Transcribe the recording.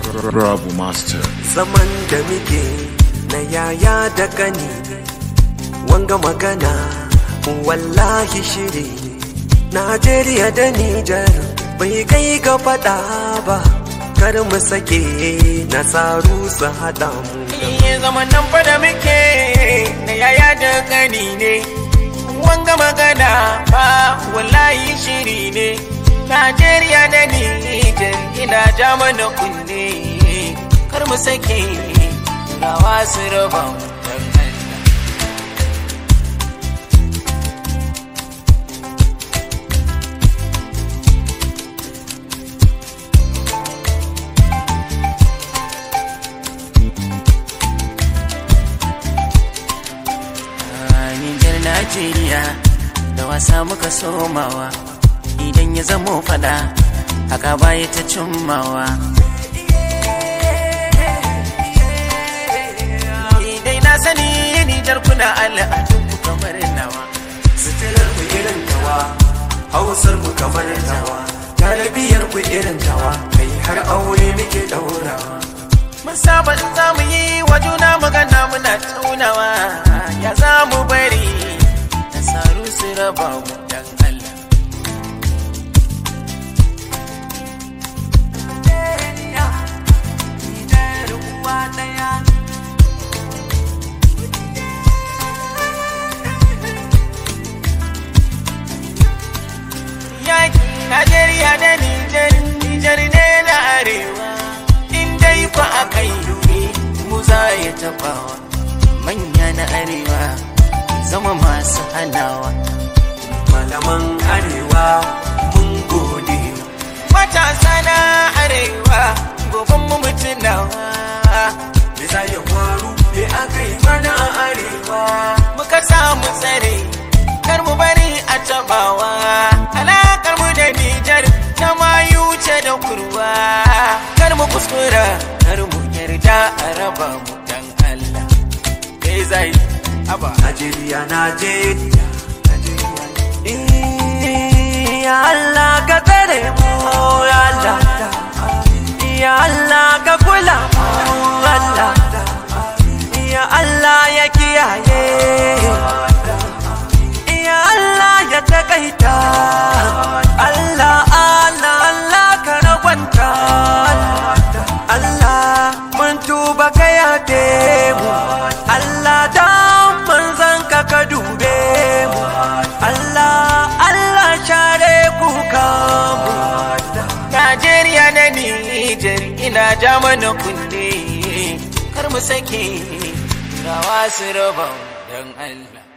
Rabu Master. zaman da muke na yaya da gani wanga magana wallahi shiri Najeriya da Nijar bai kai ga fada ba kar mu sake nasaru su haɗa mu Iye zaman nan fa da muke na yaya da gani ne wanga magana ba wallahi shiri ne Najeriya da Nijar ina ja mana kunne kar mu sake rawa su raba mu dan Allah. Nijar Najeriya da wasa muka somawa idan ya zamo fada haka baya ta cimmawa. Idai na sani Nijar kuna al'adun ku kamar nawa. Sitilar ku irin tawa, hausar mu kamar tawa, talabiyar ku irin tawa, kai har aure muke daurawa. Mun saba in za mu yi wa juna magana muna tunawa ya za mu bari nasaru su raba mu dan Allah. Yaki Najeriya da Nijar, Nijar ne na arewa. In dai fa aka yi mu za ya tabawa. Manya na arewa zama masu hanawa. Malaman arewa mun gode. Matasa na arewa goben mu mutunawa. Me za ya faru me aka yi mana a arewa. Muka samu tsare kar mu bari a tabawa. Alakar mu da Nijar ta mayu ce da kurwa. Kar mu kuskura kar mu yarda a raba mu dan Allah. Kai zai aba. Najeriya, Najeriya, Najeriya. Eh, Ya Allah ka tsare mu, ya Allah. Ya Allah ka kula mu, Allah. Ya Allah ya kiyaye. Ya Allah ya takaita. Allah, Allah, Allah ka ragwanta. Allah mun tuba ka yafe mu. Allah dan manzan ka ka dube mu. Allah, Allah share kuka mu. Najeriya da Nijar ina ja mana kunne kar mu sake rawa su raba mu dan Allah.